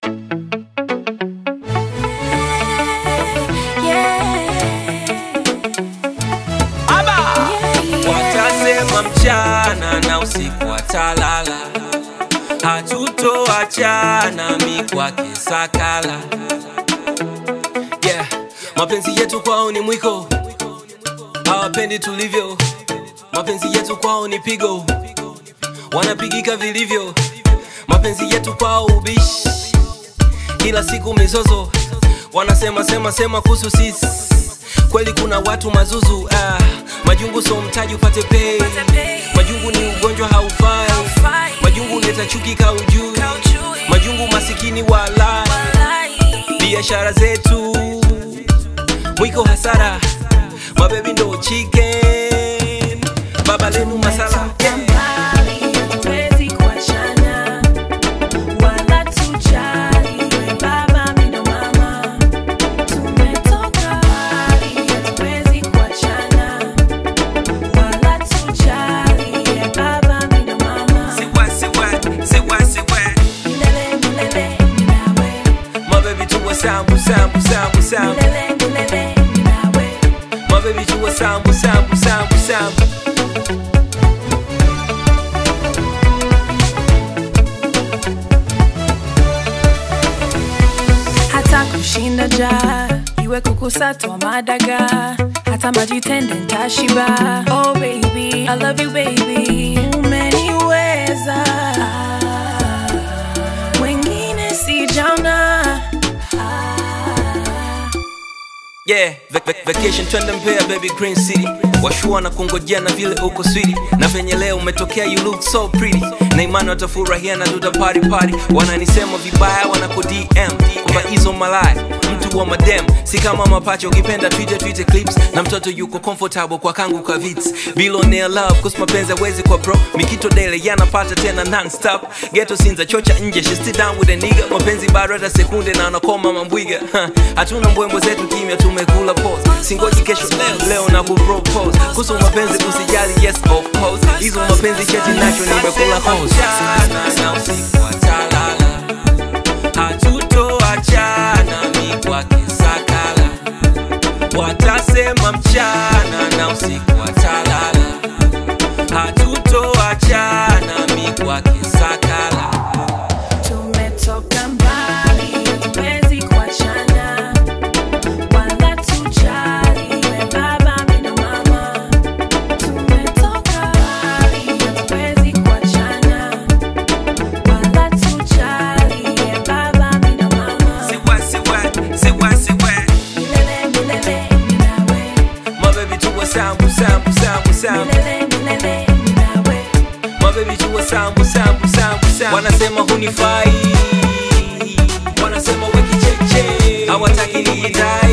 Watasema mchana na usiku watalala, hatutoachana mi kwake sakala. Yeah, mapenzi yetu kwao ni mwiko, hawapendi tulivyo. Mapenzi yetu kwao ni pigo, wanapigika vilivyo. Mapenzi yetu kwao ubishi, kila siku mizozo, wanasema sema sema kuhusu sisi. Kweli kuna watu mazuzu ah, majungu so mtaji upate pay. Majungu ni ugonjwa haufai, majungu leta chuki kaujui, majungu masikini wala biashara zetu mwiko hasara, mabebi ndo chicken, baba lenu masala yeah. Mbali, hatuwezi kuachana, wala tujali, we baba, mi ndo mama. Tumetoka mbali, hatuwezi kuachana, wala tujali, we baba, mi ndo mama. Siwa, siwa, siwa, siwa. Milele, milele, mi nawe. mabebi tuwe sambu sambu sambu sambu Milele, milele, mi nawe. mabebi tuwe sambu sambu sambu sambu hata kushinda ja iwe kukusatwa madaga hata majitende ntashiba oh baby i love you baby umeniweza wengine sijaona Yeah, vac vac vacation twende Mbeya baby Green City. Washua na kungojea na vile uko switi na venye leo umetokea you look so pretty. Na imani watafurahia na tuta party party. Wananisema vibaya wanaku DM kwamba hizo malaya mtu wa madem si kama mapacha ukipenda Twitter Twitter clips na mtoto yuko comfortable kwa kangu kwa vits. Billionaire love cause mapenzi hawezi kwa bro. Mikito dele yanapata tena non stop. Ghetto sinza chocha nje she still down with a nigga. Mapenzi bado hata sekunde na anakoma mambwiga. Ha, Hatuna mbwembo zetu kimya tumekula pause. Singoji kesho leo leo na kupropose. Kuhusu mapenzi usijali yes of course. Hizo mapenzi cheti nacho nimekula hose. Na usiku watalala. Hatutoachana mi kwake sakala. Watasema mchana na usiku watalala. Hatutoachana mi kwake sakala. tumetoka mbali hatuwezi kuachana wala tujali we baba mi ndo mama tumetoka mbali hatuwezi kuachana wala tujali we baba mi ndo mama Siwa, siwa, siwa, siwa. milele milele mi nawe mabebi tuwe sambu sambu sambu sambu milele milele mi nawe mabebi tuwe sambu sambu sambu sambu wanasema hunifai wanasema wekicheche hawataki niitai